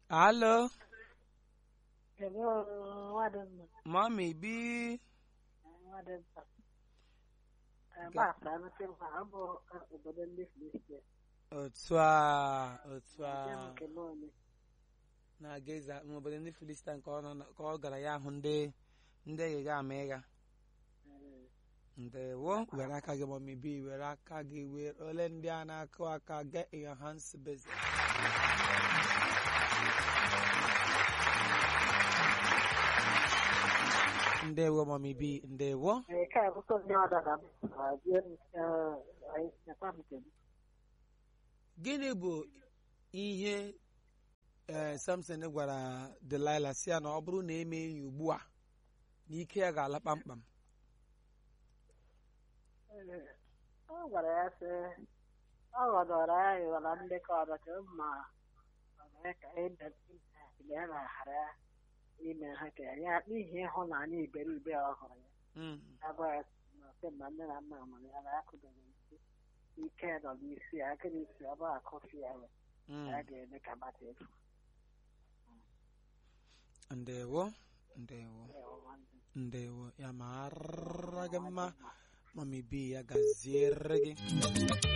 alo Hello, nwadịmma. mami bi Nwadịmma. Gbasa anụsị m ha, ọ bụ obodo ndị Filistia. otu a otu a Nke m nke m onye. na-aga ịza n'obodo ndị filista nke ọ nọ na- ka ọ gara ya hụ ndị ndị eghega ama ịgha Eh, ndewo were aka gị mami bi were aka gị were ole ndị a na-akụ aka get in your hands busy ndewo mami bi ndewo Nke a bụkwa ndị ọdọ na m. Ah, bie m, eh, anyị nyekwa m nke m. gịnị bụ ihe ee samson gwara delila si ya na ọ bụrụ na eme ya ugbu a na ike ya ga-ala kpamkpam Eh, Ọ gwara ya sị, ọ ghọdọrọ ya ịghọrọ ndị ka ọdọ ka ma ọ mee ka ebe ya na-aghara ya ime ha ka ya n'ihi ịhụnanya iberibe ọ hụrụ ya. Mm. agwa ya na kemgbe nne na nna mụrụ ya na akụbeghị isi ike nọ n'isi ya aka n'isi ọ bụ akọfi ya ya Mm. ya ga-eme ka mmadụ efu ndewo ndewo ndewo ya mara gị mma mami bi ya gaziere gị